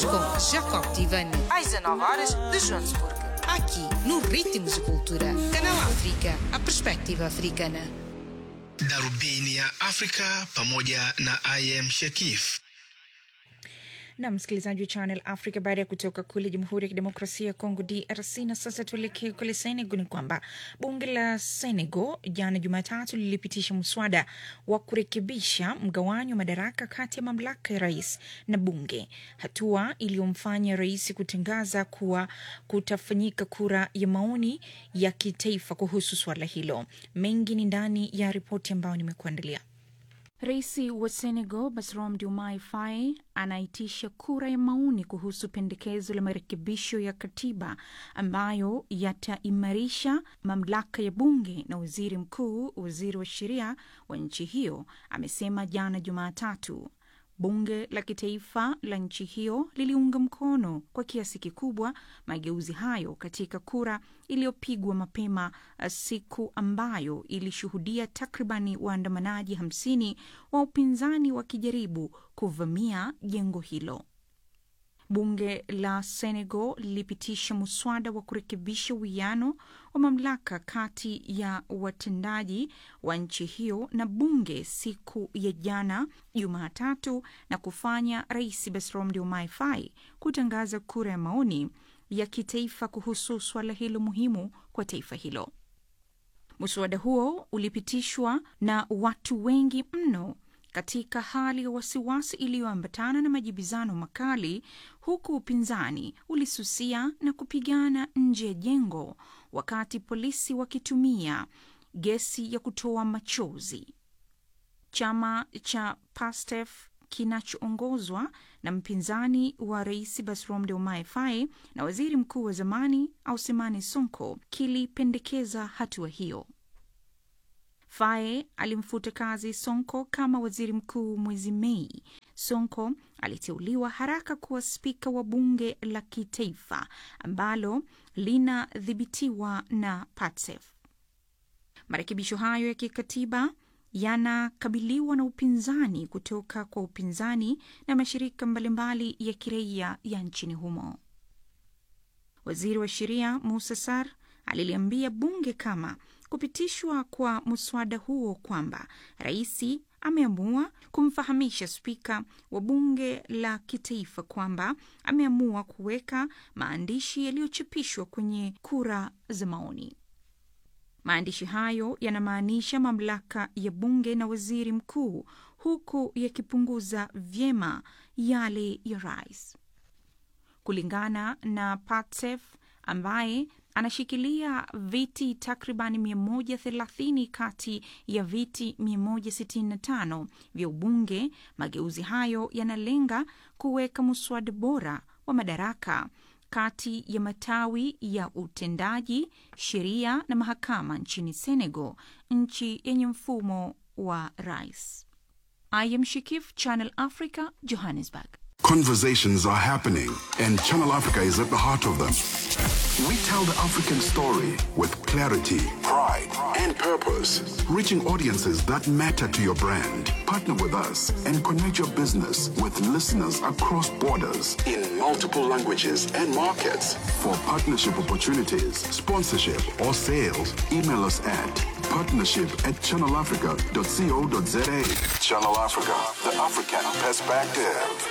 com Jacob Tivani. às 19 horas de Joanesburgo. Aqui, no Ritmos de Cultura. Canal África, a perspectiva africana. Darubini ya Afrika pamoja na IM Shekif. na msikilizaji wa Channel Africa, baada ya kutoka kule Jamhuri ya Kidemokrasia ya Kongo DRC. Na sasa tuelekee kule Senegal. Ni kwamba bunge la Senegal jana Jumatatu lilipitisha mswada wa kurekebisha mgawanyo wa madaraka kati ya mamlaka ya rais na bunge, hatua iliyomfanya rais kutangaza kuwa kutafanyika kura ya maoni ya kitaifa kuhusu suala hilo. Mengi ni ndani ya ripoti ambayo nimekuandalia. Rais wa Senegal Bassirou Diomaye Faye anaitisha kura ya maoni kuhusu pendekezo la marekebisho ya katiba ambayo yataimarisha mamlaka ya bunge na waziri mkuu, waziri wa sheria wa nchi hiyo amesema jana Jumatatu. Bunge la kitaifa la nchi hiyo liliunga mkono kwa kiasi kikubwa mageuzi hayo katika kura iliyopigwa mapema siku ambayo ilishuhudia takribani waandamanaji hamsini wa upinzani wakijaribu kuvamia jengo hilo. Bunge la Senegal lilipitisha muswada wa kurekebisha uwiano wa mamlaka kati ya watendaji wa nchi hiyo na bunge siku ya jana Jumatatu, na kufanya Rais Bassirou Diomaye Faye kutangaza kura ya maoni ya kitaifa kuhusu suala hilo muhimu kwa taifa hilo. Muswada huo ulipitishwa na watu wengi mno katika hali ya wasiwasi iliyoambatana na majibizano makali, huku upinzani ulisusia na kupigana nje ya jengo wakati polisi wakitumia gesi ya kutoa machozi. Chama cha PASTEF kinachoongozwa na mpinzani wa rais Bassirou Diomaye Faye na waziri mkuu wa zamani Ousmane Sonko kilipendekeza hatua hiyo. Faye alimfuta kazi Sonko kama waziri mkuu mwezi Mei. Sonko aliteuliwa haraka kuwa spika wa bunge la kitaifa ambalo linadhibitiwa na PATSEF. Marekebisho hayo ya kikatiba yanakabiliwa na upinzani kutoka kwa upinzani na mashirika mbalimbali ya kiraia ya nchini humo. Waziri wa sheria Musa Sar aliliambia bunge kama kupitishwa kwa mswada huo kwamba rais ameamua kumfahamisha spika wa bunge la kitaifa kwamba ameamua kuweka maandishi yaliyochapishwa kwenye kura za maoni. Maandishi hayo yanamaanisha mamlaka ya bunge na waziri mkuu, huku yakipunguza vyema yale ya rais. Kulingana na Patsef ambaye anashikilia viti takriban 130 kati ya viti 165 vya ubunge. Mageuzi hayo yanalenga kuweka mswada bora wa madaraka kati ya matawi ya utendaji, sheria na mahakama nchini Senegal, nchi yenye mfumo wa rais. I am Shikif, Channel Africa, Johannesburg. Conversations are happening, and Channel Africa is at the heart of them. We tell the African story with clarity, pride, and purpose, reaching audiences that matter to your brand. Partner with us and connect your business with listeners across borders in multiple languages and markets. For partnership opportunities, sponsorship, or sales, email us at partnership at channelafrica.co.za. Channel Africa, the African perspective.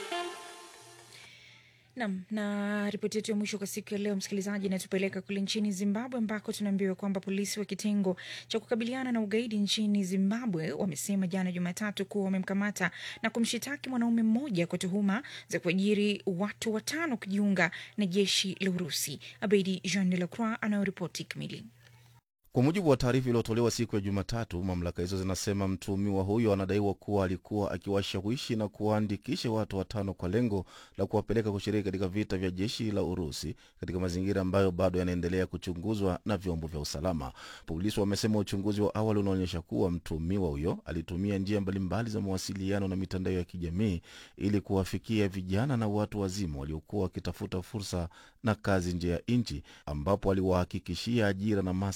Nam na ripoti yetu ya mwisho kwa siku ya leo, msikilizaji, inatupeleka kule nchini Zimbabwe ambako tunaambiwa kwamba polisi wa kitengo cha kukabiliana na ugaidi nchini Zimbabwe wamesema jana Jumatatu kuwa wamemkamata na kumshitaki mwanaume mmoja kwa tuhuma za kuajiri watu watano kujiunga na jeshi la Urusi. Abedi Jean de la Croix anayoripoti kamili. Kwa mujibu wa taarifa iliyotolewa siku ya Jumatatu, mamlaka hizo zinasema mtuhumiwa huyo anadaiwa kuwa alikuwa akiwashawishi na kuwaandikisha watu watano kwa lengo la kuwapeleka kushiriki katika vita vya jeshi la Urusi katika mazingira ambayo bado yanaendelea kuchunguzwa na vyombo vya usalama. Polisi wamesema uchunguzi wa awali unaonyesha kuwa mtuhumiwa huyo alitumia njia mbalimbali za mawasiliano na mitandao ya kijamii ili kuwafikia vijana na watu wazima waliokuwa wakitafuta fursa na kazi nje ya nchi, ambapo aliwahakikishia ajira na maslahi bora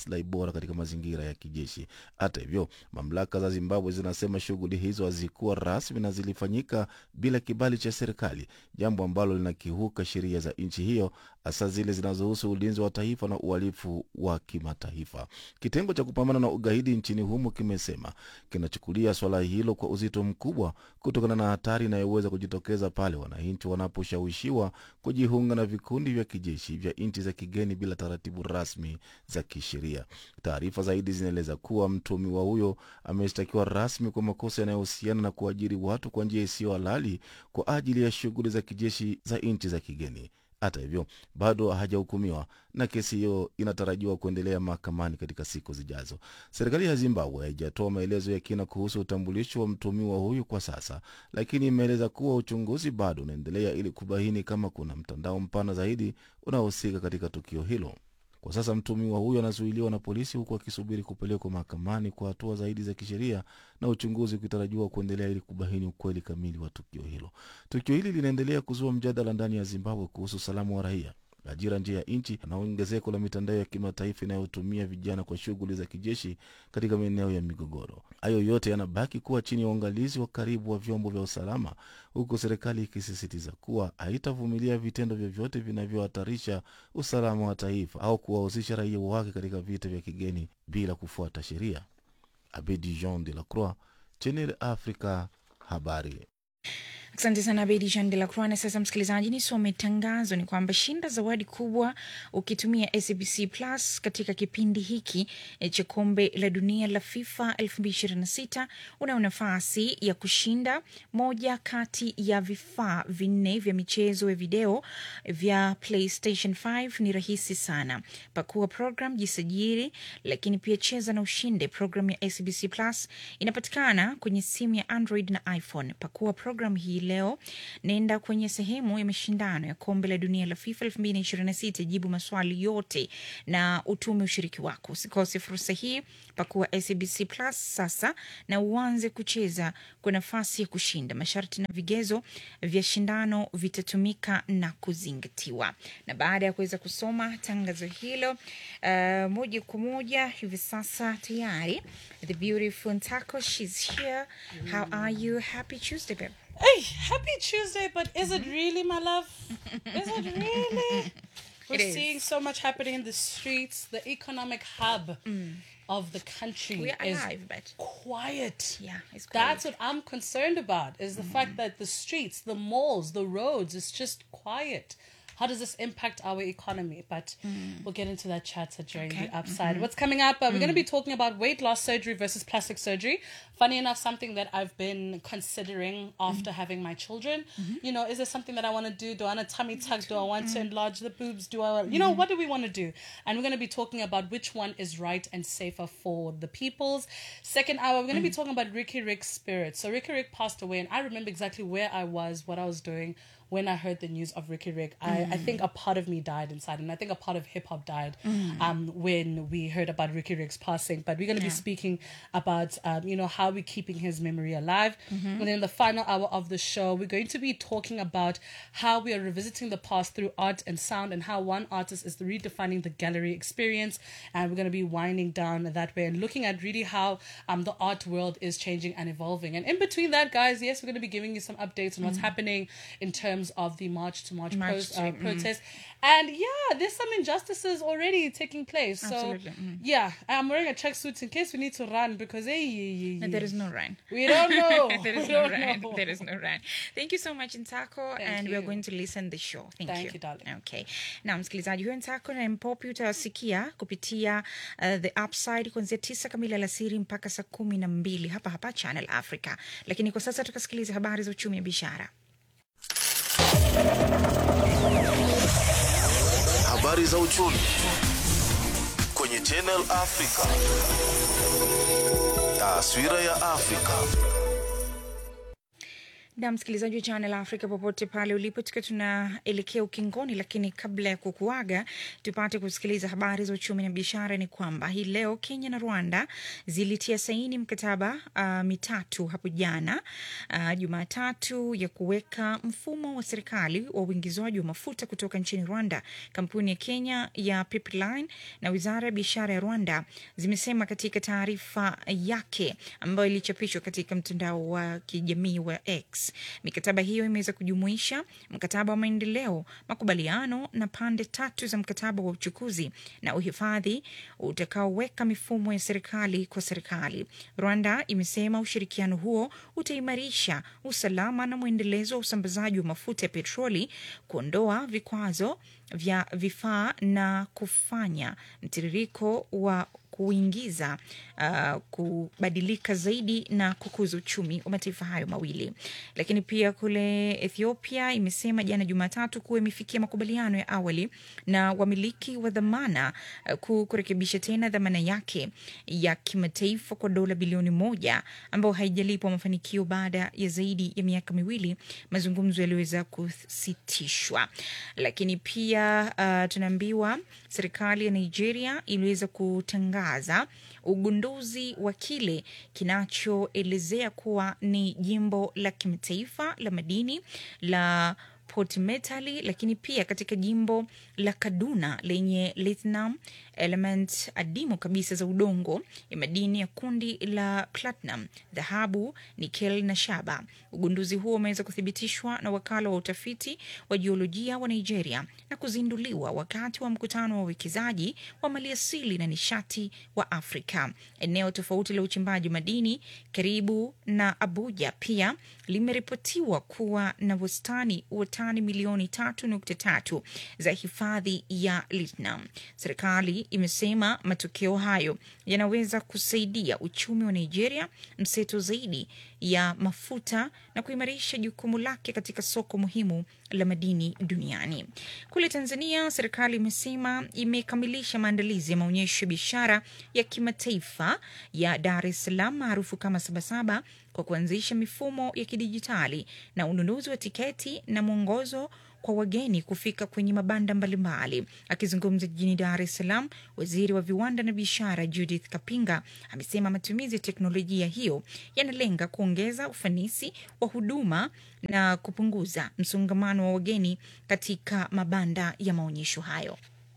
utawala katika mazingira ya kijeshi. Hata hivyo, mamlaka za Zimbabwe zinasema shughuli hizo hazikuwa rasmi na zilifanyika bila kibali cha serikali, jambo ambalo linakiuka sheria za nchi hiyo, hasa zile zinazohusu ulinzi wa taifa na uhalifu wa kimataifa. Kitengo cha kupambana na ugaidi nchini humo kimesema kinachukulia swala hilo kwa uzito mkubwa kutokana na hatari inayoweza kujitokeza pale wananchi wanaposhawishiwa kujiunga na vikundi vya kijeshi vya nchi za kigeni bila taratibu rasmi za kisheria. Taarifa zaidi zinaeleza kuwa mtuhumiwa huyo ameshtakiwa rasmi kwa makosa yanayohusiana na kuajiri watu kwa njia isiyo halali kwa ajili ya shughuli za kijeshi za nchi za kigeni. Hata hivyo bado hajahukumiwa na kesi hiyo inatarajiwa kuendelea mahakamani katika siku zijazo. Serikali ya Zimbabwe haijatoa maelezo ya kina kuhusu utambulisho wa mtuhumiwa huyu kwa sasa, lakini imeeleza kuwa uchunguzi bado unaendelea ili kubaini kama kuna mtandao mpana zaidi unaohusika katika tukio hilo. Kwa sasa mtuhumiwa huyo anazuiliwa na polisi huku akisubiri kupelekwa mahakamani kwa hatua zaidi za kisheria na uchunguzi ukitarajiwa kuendelea ili kubaini ukweli kamili wa tukio hilo. Tukio hili linaendelea kuzua mjadala ndani ya Zimbabwe kuhusu usalama wa raia, ajira nje ya nchi na ongezeko la mitandao ya kimataifa inayotumia vijana kwa shughuli za kijeshi katika maeneo ya migogoro. Hayo yote yanabaki kuwa chini ya uangalizi wa karibu wa vyombo vya usalama, huku serikali ikisisitiza kuwa haitavumilia vitendo vyovyote vinavyohatarisha usalama wa taifa au kuwahusisha raia wake katika vita vya kigeni bila kufuata sheria. Abedi Jean de la Croix, Channel Africa, habari. Asante sana Bedi Jean de la Croix. Na sasa, msikilizaji, nisome tangazo ni kwamba shinda zawadi kubwa ukitumia SABC Plus katika kipindi hiki eh, cha kombe la dunia la FIFA 2026 unao nafasi ya kushinda moja kati ya vifaa vinne vya michezo ya video vya PlayStation 5. Ni rahisi sana, pakua program, jisajili, lakini pia cheza na ushinde. Program ya SABC Plus inapatikana kwenye simu ya Android na iPhone. Pakua program hii leo, nenda kwenye sehemu ya mashindano ya kombe la dunia la FIFA 2026, jibu maswali yote na utume ushiriki wako. Usikose fursa hii, pakua SABC Plus sasa na uanze kucheza kwa nafasi ya kushinda. Masharti na vigezo vya shindano vitatumika na kuzingatiwa. Na baada ya kuweza kusoma tangazo hilo, uh, moja kwa moja hivi sasa tayari the beautiful Ntako, she's here. How are you? Happy Tuesday, babe. Hey, happy Tuesday, but is it really, my love? Is it really? We're It is. seeing so much happening in the streets. The economic hub of the country We are is alive, but quiet. Yeah, it's That's quiet. what I'm concerned about is the fact that the streets, the malls, the roads is just quiet. How does this impact our economy? But we'll get into that chatter during Okay. the upside. What's coming up? Uh, we're going to be talking about weight loss surgery versus plastic surgery. Funny enough, something that I've been considering after having my children. You know, is there something that I want to do? Do I want a tummy tuck? Do I want to enlarge the boobs? Do I, you know, what do we want to do? And we're going to be talking about which one is right and safer for the peoples. Second hour, we're going to be talking about Ricky Rick's spirit. So Ricky Rick passed away, and I remember exactly where I was, what I was doing when I heard the news of Ricky Rick. I, I think a part of me died inside, and I think a part of hip hop died um, when we heard about Ricky Rick's passing. But we're going to be speaking about, um, you know, how we're keeping his memory alive. And then in the final hour of the show, we're going to be talking about how we are revisiting the past through art and sound, and how one artist is redefining the gallery experience. And we're going to be winding down that way and looking at really how um, the art world is changing and evolving. And in between that, guys, yes, we're going to be giving you some updates on what's happening in terms of the March to March, March pros- to- uh, protest. And yeah, there's some injustices already taking place. So Absolutely, mm. yeah, I'm wearing a tracksuit in case we need to run because hey, hey, hey, And there is no rain. we don't know. there is We no don't rain. know. There is no rain. Thank you so much Ntako, and we are you. going to listen the show. Thank, Thank you. you, darling. Okay. Na msikilizaji huyo Ntako na Mpopi utawasikia kupitia uh, the upside kuanzia tisa kamili alasiri mpaka saa kumi na mbili hapa hapa Channel Africa, lakini kwa sasa tukasikiliza habari za uchumi ya biashara. Habari za uchumi kwenye Channel Africa. Taswira ya Afrika. na msikilizaji wa Channel Africa popote pale ulipo, tukiwa tunaelekea ukingoni, lakini kabla ya kukuaga, tupate kusikiliza habari za uchumi na biashara. Ni kwamba hii leo Kenya na Rwanda zilitia saini mkataba uh, mitatu hapo jana uh, Jumatatu ya kuweka mfumo wa serikali wa uingizwaji wa mafuta kutoka nchini Rwanda. Kampuni ya Kenya ya Pipeline na wizara ya biashara ya Rwanda zimesema katika taarifa yake ambayo ilichapishwa katika mtandao wa kijamii wa X. Mikataba hiyo imeweza kujumuisha mkataba wa maendeleo, makubaliano na pande tatu za mkataba wa uchukuzi na uhifadhi utakaoweka mifumo ya serikali kwa serikali. Rwanda imesema ushirikiano huo utaimarisha usalama na mwendelezo wa usambazaji wa mafuta ya petroli, kuondoa vikwazo vya vifaa na kufanya mtiririko wa kuingiza uh, kubadilika zaidi na kukuza uchumi wa mataifa hayo mawili. Lakini pia kule Ethiopia imesema jana Jumatatu kuwa imefikia makubaliano ya awali na wamiliki wa dhamana uh, kurekebisha tena dhamana yake ya kimataifa kwa dola bilioni moja ambayo haijalipwa mafanikio baada ya zaidi ya miaka miwili mazungumzo yaliweza kusitishwa. Lakini pia uh, tunaambiwa serikali ya Nigeria iliweza kutangaza ugunduzi wa kile kinachoelezea kuwa ni jimbo la kimataifa la madini la Port Metali, lakini pia katika jimbo la Kaduna lenye lithium element adimu kabisa za udongo ya madini ya kundi la platinum, dhahabu, nikel na shaba. Ugunduzi huo umeweza kuthibitishwa na wakala wa utafiti wa jiolojia wa Nigeria na kuzinduliwa wakati wa mkutano wa uwekezaji wa maliasili na nishati wa Afrika. Eneo tofauti la uchimbaji madini karibu na Abuja pia limeripotiwa kuwa na wastani wa tani milioni tatu nukta tatu za hifadhi ya lithium. Serikali imesema matokeo hayo yanaweza kusaidia uchumi wa Nigeria mseto zaidi ya mafuta na kuimarisha jukumu lake katika soko muhimu la madini duniani. Kule Tanzania, serikali imesema imekamilisha maandalizi ya maonyesho ya biashara ya kimataifa ya Dar es Salaam maarufu kama Sabasaba kwa kuanzisha mifumo ya kidijitali na ununuzi wa tiketi na mwongozo kwa wageni kufika kwenye mabanda mbalimbali. Akizungumza jijini Dar es Salaam, waziri wa viwanda na biashara Judith Kapinga amesema matumizi ya teknolojia hiyo yanalenga kuongeza ufanisi wa huduma na kupunguza msongamano wa wageni katika mabanda ya maonyesho hayo.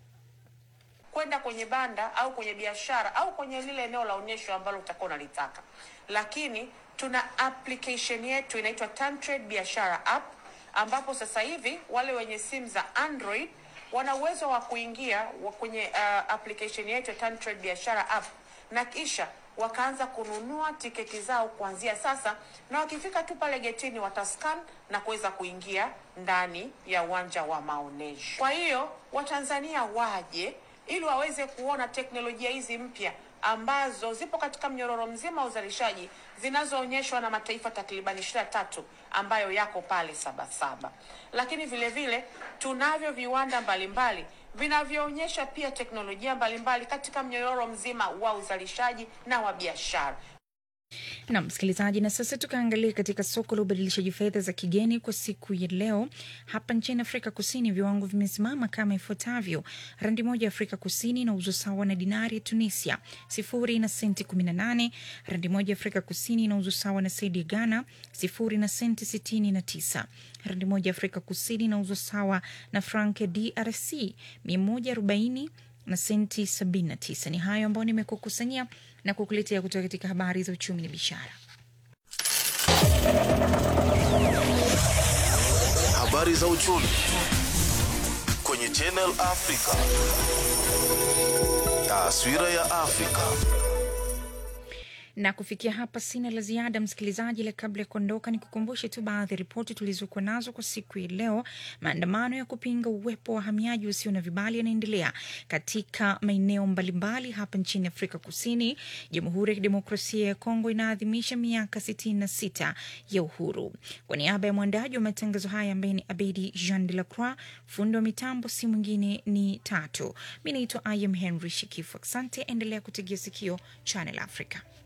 kwenda kwenye banda au kwenye biashara au kwenye lile eneo la onyesho ambalo utakuwa unalitaka, lakini tuna application yetu inaitwa Tantrade biashara app, ambapo sasa hivi wale wenye simu za Android wana uwezo wa kuingia wa kwenye uh, application yetu ya Tantrade biashara app na kisha wakaanza kununua tiketi zao kuanzia sasa, na wakifika tu pale getini watascan na kuweza kuingia ndani ya uwanja wa maonyesho. Kwa hiyo Watanzania waje ili waweze kuona teknolojia hizi mpya ambazo zipo katika mnyororo mzima wa uzalishaji zinazoonyeshwa na mataifa takribani ishirini na tatu ambayo yako pale Sabasaba. Lakini vile vile tunavyo viwanda mbalimbali vinavyoonyesha pia teknolojia mbalimbali katika mnyororo mzima wa uzalishaji na wa biashara. na msikilizaji, na sasa tukaangalia katika soko la ubadilishaji fedha za kigeni kwa siku ya leo. Hapa nchini Afrika Kusini, viwango vimesimama kama ifuatavyo: randi moja ya Afrika Kusini inauzwa sawa na dinari ya Tunisia sifuri na senti 18. Randi moja ya Afrika Kusini inauzwa sawa na sedi ya Ghana sifuri na senti 69. Randi moja ya Afrika Kusini inauzwa sawa na frank ya DRC 140 na senti 79. Ni hayo ambayo nimekukusanyia na kukuletea kutoka katika habari za uchumi na biashara. Habari za uchumi kwenye Channel Africa. Taswira ya Afrika. na kufikia hapa sina la ziada msikilizaji, la kabla ya kuondoka ni kukumbushe tu baadhi ya ripoti tulizokuwa nazo kwa siku ya leo. Maandamano ya kupinga uwepo wa wahamiaji wasio na vibali yanaendelea katika maeneo mbalimbali hapa nchini Afrika Kusini. Jamhuri ya Kidemokrasia ya Kongo inaadhimisha miaka 66 ya uhuru. Kwa niaba ya mwandaji wa matangazo haya ambaye ni Abedi Jean de la Croix, fundi wa mitambo si mwingine ni Tatu. Mi naitwa Im Henry Shikifu. Asante, endelea kutegea sikio Channel Africa.